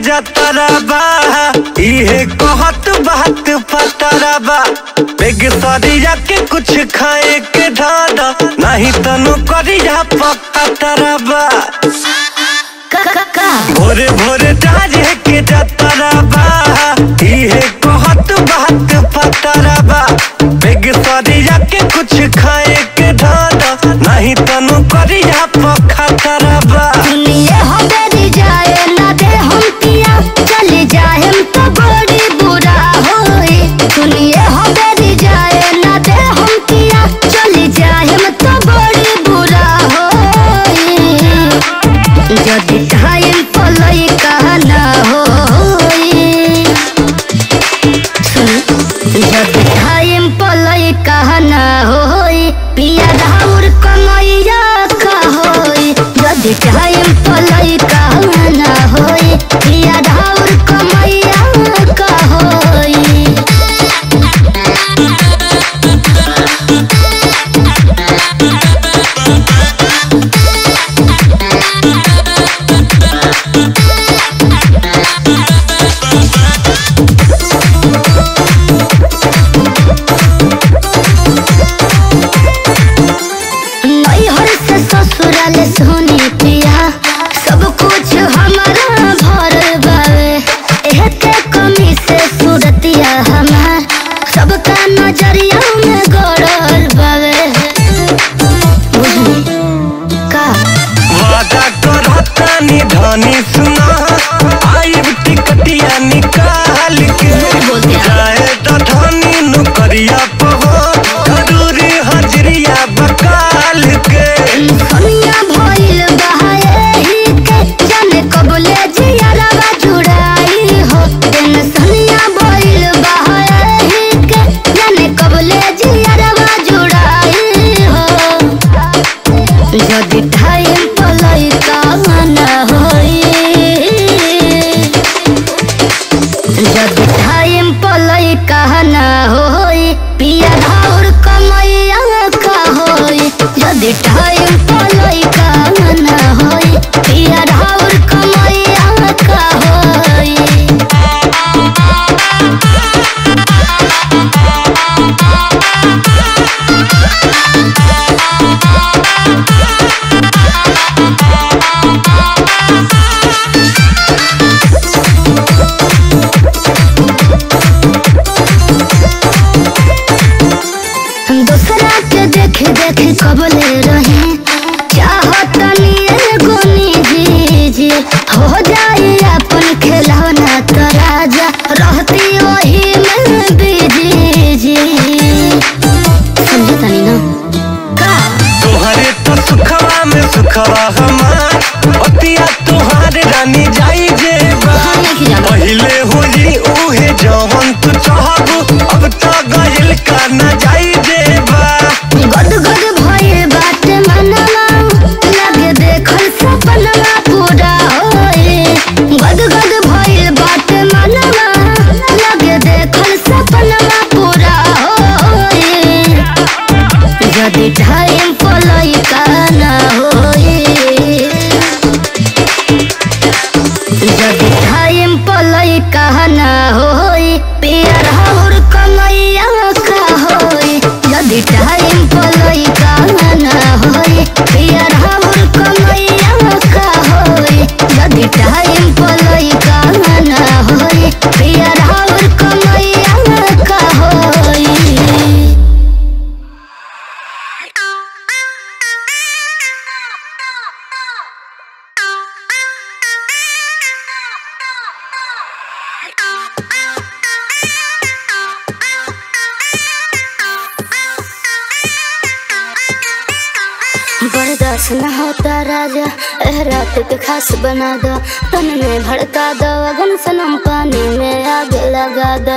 जतरा बा इहे कहत बात पतरा बा बेग सरिया के कुछ खाए के धादा नहीं तनो करिया पकतरा बा भोरे भोरे डाजे के जतरा बा इहे कहत बात पतरा बा बेग सरिया के कुछ खाए के धादा नहीं तनो करिया पकतरा बा सुनिए हो बेरी जाए ना दे हम पिया चले जाए हम तो बड़ी बुरा होए सुनिए हो बेरी जाए ना दे हम पिया चले जाए हम तो बड़ी बुरा होए जदि टाइम पलई कहना होए सुन जदि टाइम पलई कहना होए पिया राउर कमैया का होए जदि टाइम पलई कहना होए पिया राउर कमैया का होए नैहर से ससुराल सोनी पिया सब कुछ हमारा भर बावे एहते कमी से सूरतिया हमार सबका नजरिया में गड़ल बावे बुझली का वादा करतानी धनी सुना आइब टिकटिया निकाल के बोलते हैं। जाए तो धनी नुकरिया पहो जरूरी हजरिया बकाल के कमिया भइल बहाए ही के जाने कबले जियारवा जुड़ाई हो टेंशनिया भइल बहाए ही के जाने कबले जियारवा जुड़ाई हो जदि टाइम पलई कामना होई जदि टाइम पलई कहना होई पिया धाउर कमैया का होई जदि टाइम पलई कहना होई पिया धाउर कमैया का होई दूसरा के देख देख कबले रहे चाहत एगो निजी जी हो जाए अपन खिलौना तो राजा रहती वही में बिजी जी समझे तनी ना का तोहरे तो सुखवा में सुखवा हमार पतिया तोहार रानी जाई जेबा हम नहीं जाना पहिले होली उहे जवन तू चाहबू अब तो गइल का न जाई जेबा गद गद भइल बाटे मनवा लगे देखल सपनवा पूरा होए गद गद भइल बाटे मनवा लगे देखल सपनवा पूरा होए जदि टाइम पलई काना होए जदि टाइम पलई कहना होई पियर हौर कमैया का होई जदि टाइम पलई कहना होई पियर हौर कमैया का होई जदि टाइम पलई कहना होई पियर हौर कमैया का होई बर्दाश्त न होता राजा एह रात के खास बना दो तन में भड़का दो अगन सनम पानी में आग लगा दो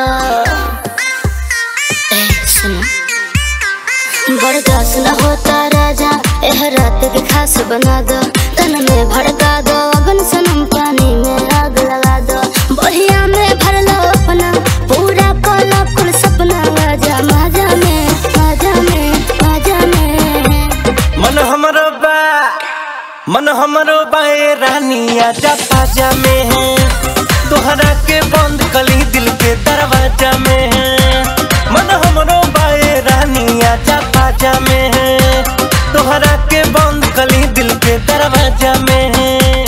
ए सुनो बर्दाश्त न होता राजा एह रात के खास बना दो तन में भड़का दो अगन सनम पानी में आग लगा दो बढ़िया में भर लो अपना पूरा कोला कुल सपना आजा माजा में माजा में माजा में मन हमरो बा मन हमरो बाए रानी आजा पाजा में है तोहरा के बंद कली दिल के दरवाजा में मन हमरो बाए रानिया जा पाजा में तोहरा के बंद कली दिल के दरवाजा में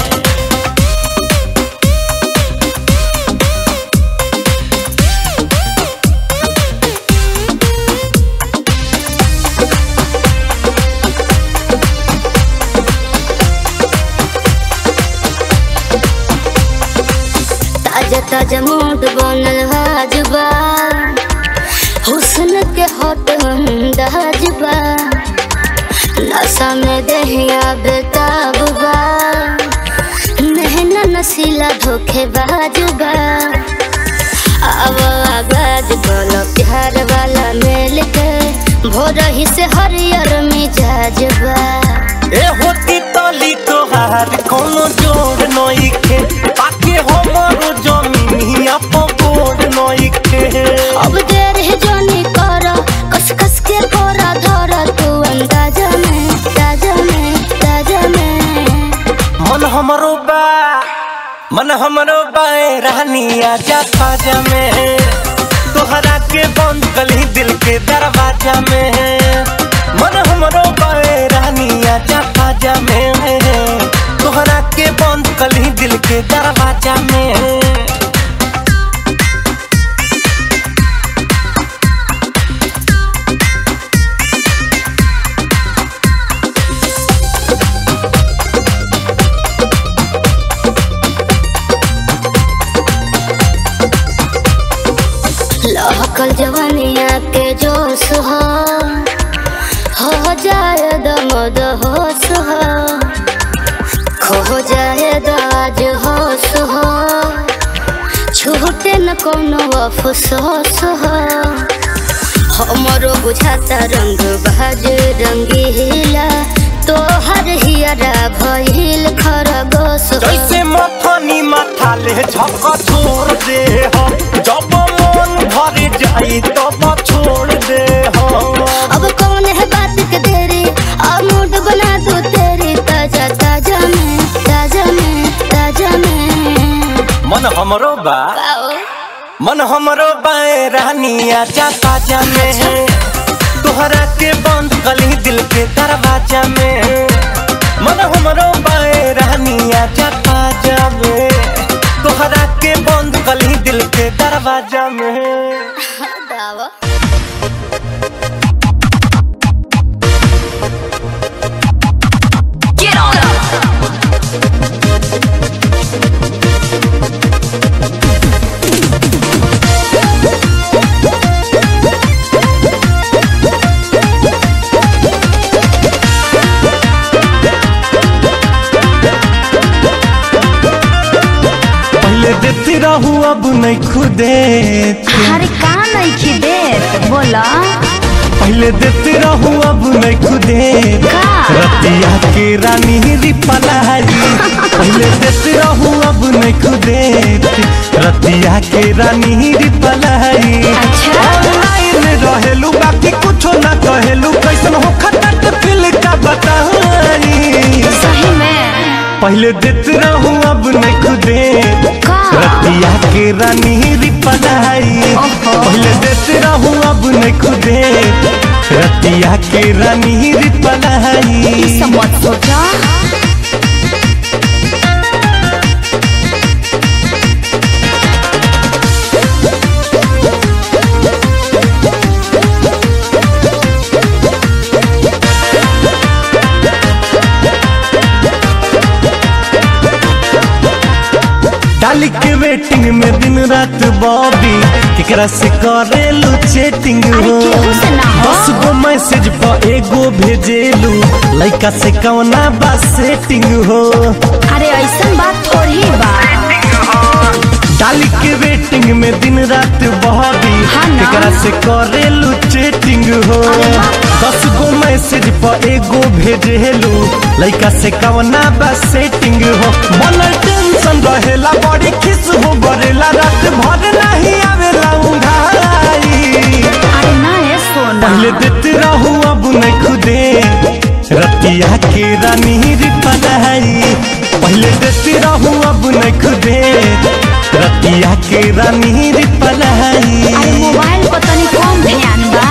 ताजा ताजा मूड बनल हाजबा हुस्न के हट अंदाजबा नशा में दहिया बेताबा नहना नसीला धोखे बाजबा अब आगाज बोलो प्यार वाला मेल के भोर ही से हरियर मिजाजबा ए होती तली तोहार कोनो जोड़ नइखे पाके हमरो जमीनिया पकोड़ नइखे अब देर है जोनी करो कस कस के कोरा धरो तू अंदाजा में ताजा में ताजा में मन हमरो बा मन हमरो बाए रानिया जा खाजा में तोहरा के बंद कली दिल के दरवाजा में मन हमरो बाए रानिया जा खाजा में तोहरा के बंद कली दिल के दरवाजा में लहकल जवानिया के जोश हो हो जाए दमद होश हो खो जाए दाज होश हो छूटे न कोनो अफसोस हो हमरो बुझाता रंग बाज रंगीला तोहर हियरा भइल खरगोश हो। जैसे मथनी माथा ले झक छोड़ दे हो जब मन भर जाई तब छोड़ दे हो अब कौन है बात के तेरी अब मूड बना दो तेरी ताजा ताजा में ताजा में ताजा में मन हमरो बा आओ मन हमरो बाए रानिया जा ताजा में तोहरा के बंद कली दिल के दरवाजा में मन हमरो बाए रानिया जा ताजा में तोहरा के बंद कली दिल के दरवाजा में दावा Get on up. पहले देती रहू अब नहीं खुदे अरे का नहीं खिदे बोला पहले देती रहू अब नहीं खुदे का? रतिया के रानी रिपलाई पहले देती रहू अब नहीं खुदे रतिया के रानी रिपलाई अच्छा। ऑनलाइन रहेलू बाकी कुछो ना कहेलू कैसन हो खटट फिल का बताई सही में पहले देत रहू अब नहीं खुदे का? रतिया के रानी रिपलाई ओहो। पहले देत रहू अब नहीं खुदे रतिया के रानी रिपलाई सब मत सोचा डाली के वेटिंग में दिन रात बॉबी केकरा से करेलू चैटिंग अरे हो केहू से ना हो। दस गो मैसेज पर एगो भेजेलू लइका से कवना बा सेटिंग हो अरे ऐसा बात थोड़ी बा डाली के वेटिंग में दिन रात बॉबी हाँ ना। केकरा से करेलू चैटिंग हो अरे वाह। दस गो मैसेज पर एगो भेजेलू लइका से कवना बा सेटिंग हो मन टेंशन रहेला बड़ी खिस हो बरेला रात भर नहीं आवेला उंघाई अरे ना ये सोना पहले देते रहू अब नहीं खुदे रतिया के रानी रिपलाई पहले देते रहू अब नहीं खुदे रतिया के रानी पलाई अरे मोबाइल पर तनी कम ध्यान बा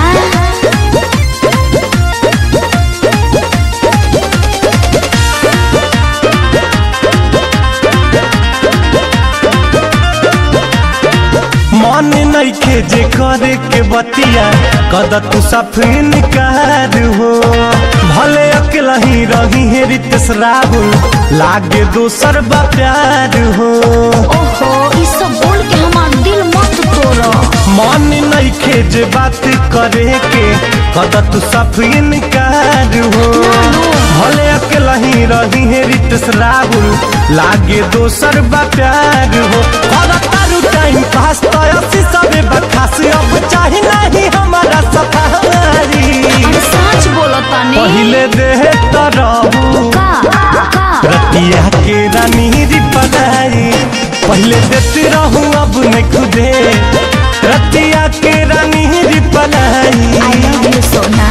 मन नइखे जे करे के बतिया कद तू सफीन कार हो भले अकेला ही रही है रितेश राहुल लागे दोसर बा प्यार हो ओहो ई सब बोल के हमार दिल मत तोड़ मन नइखे जे बात करे के कद तू सफीन कार हो भले अकेला ही रही है रितेश राहुल लागे दोसर बा प्यार हो कर तारू टाइम पास तो असी सबे बखास अब चाहे नहीं हमारा सफारी अरे सच बोलो तनी पहिले देह तरहू का का रतिया के रानी री पलाई पहले देते रहूं अब नहीं खुदे रतिया के रानी री पलाई आई लव यू सोना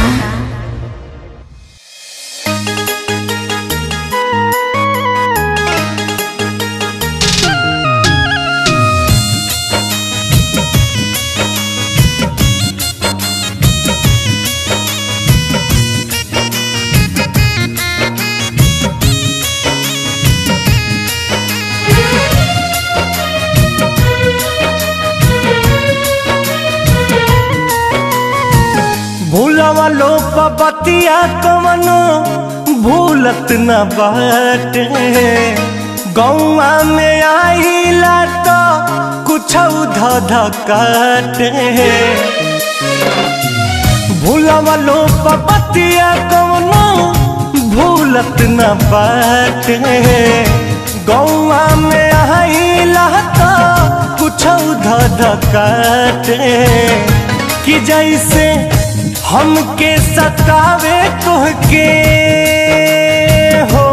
भूलवा लो बतिया कवनो भूलत न बाटे गौआ में आइला तो कुछ ध काटे भूलवा लो बतिया कवनो भूलत न बाटे गौआ में आइला तो कुछ ध काटे कि जैसे हमके सतावे तुहके हो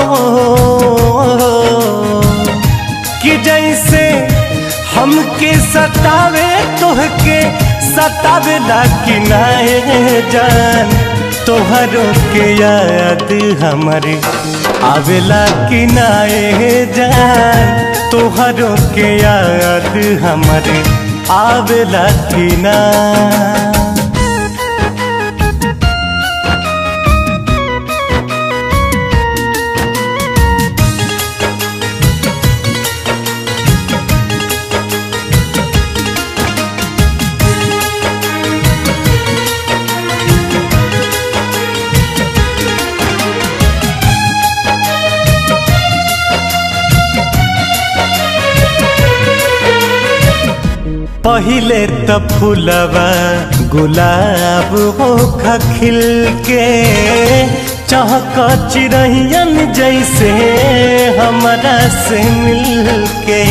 कि जैसे हमके सतावे तुहके सतावे कि नाए जान तोहरो के याद हमारे आवेला कि नाए जान तोहरो के याद हमारे आवेला कि ना पहिले त फूलवा गुलाब हो खिल के चहक चिड़ैयन जैसे हमरा से मिल के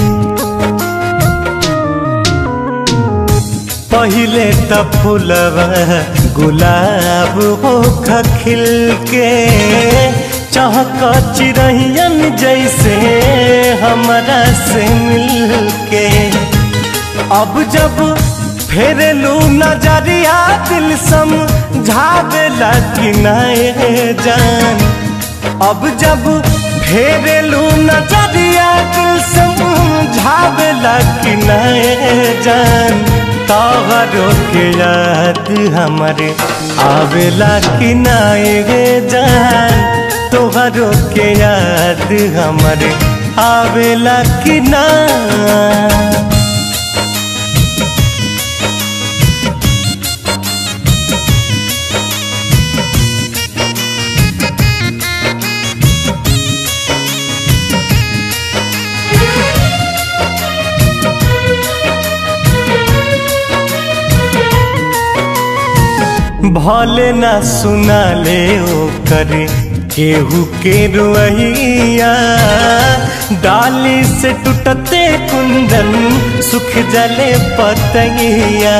पहिले त फूलवा गुलाब हो खिल के चहक चिड़ैयन जैसे हमरा से मिल के अब जब फेरलू नजरिया दिल सम झावेला कि नए जान अब जब फेरलू नजरिया दिल सम झावेला कि नए जान तोहरो के याद हमारे आवेला कि नए जान तोहरो के याद हमारे आवेला कि ना भले ना सुना ले ओ करे केहू के रुइया डाली से टूटते कुंदन सुख जले पतैया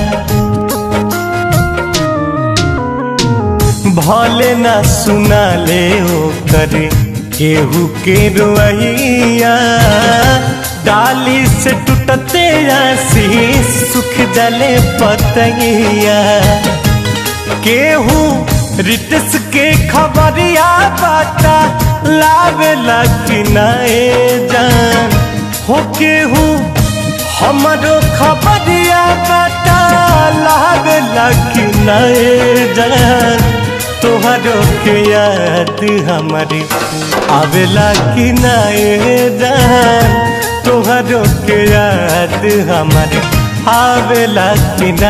भले ना सुना ले ओ करे केहू के रुइया डाली से टूटते आशीष सुख जले पतैया केहू रितस के खबरिया बाटा लावेला कि नए जान हो केहू हमारो खबरिया बता लागे लगी नए जान तोहरो के याद हमारी आवेला कि नए जान तोहरो के याद हमारी आवेला कि ना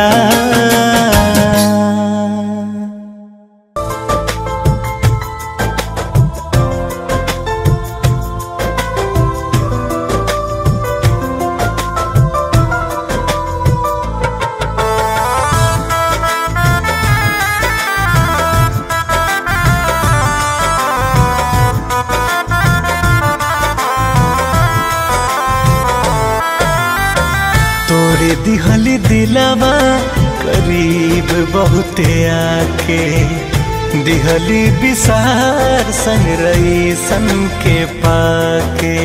तोरे दिहली दिलावा करीब बहुते आके दिहली विसार संग रही सन के पाके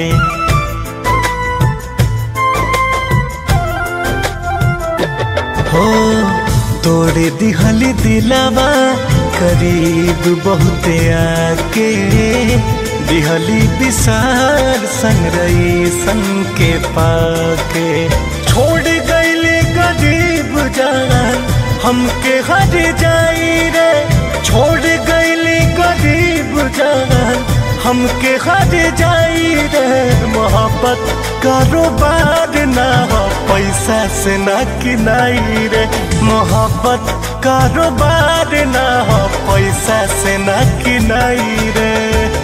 हो तोरे दिहली दिलावा करीब बहुते आके दिहली विसार संग रही सन के पाके छोड़ गईले गरीब जान हमके हर जाई रे छोड़ गईले गरीब जान हमके हर जाई रे मोहब्बत कारोबार ना हो पैसा से ना किनाई रे मोहब्बत कारोबार ना हो पैसा से ना किनाई रे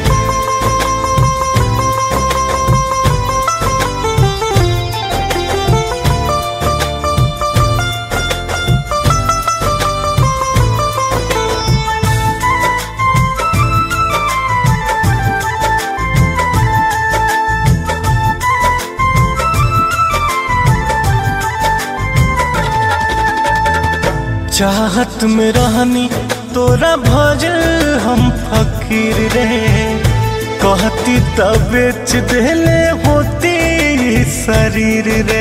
चाहत में रहनी तोरा भजल हम फकीर रे कहती तब बेच देले होती ई शरीर रे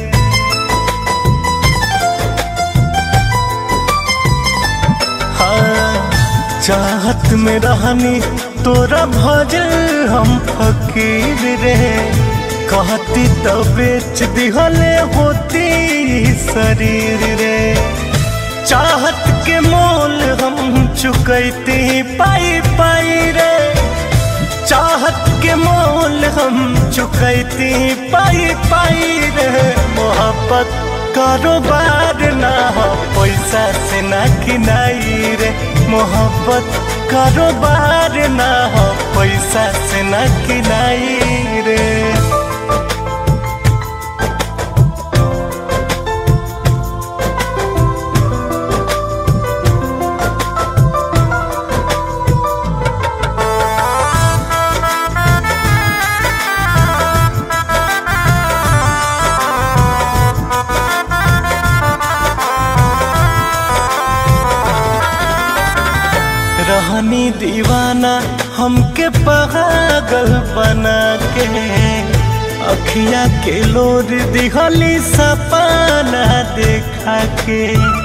हाँ चाहत में रहनी तोरा भजल हम फकीर रे कहती तब बेच दिहले होती ई शरीर रे चाहत के मोल हम चुकैती पाई पाई रे चाहत के मोल हम चुकैती पाई पाई रे मोहब्बत कारोबार ना हो पैसा से ना किनाई रे मोहब्बत कारोबार ना हो पैसा से ना किनाई रे रहनी दीवाना हमके पागल बना के अखिया के लोर दिहली सपना देखा के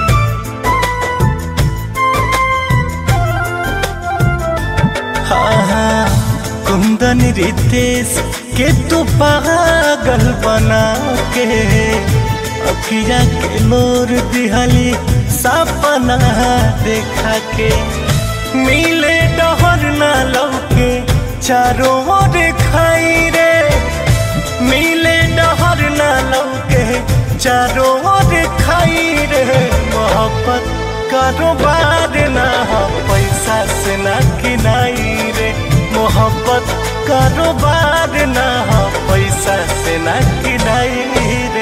हाँ हाँ कुंदन रितेश के तू पागल बना के अखिया के लोर दिहली सपना देखा के मिले डहर ना लौके चारों ओर खाई रे मिले डहर ना लौके चारों ओर खाई रे मोहब्बत कारोबार ना हो पैसा से ना किनाई रे मोहब्बत कारोबार ना हो पैसा से ना किनाई रे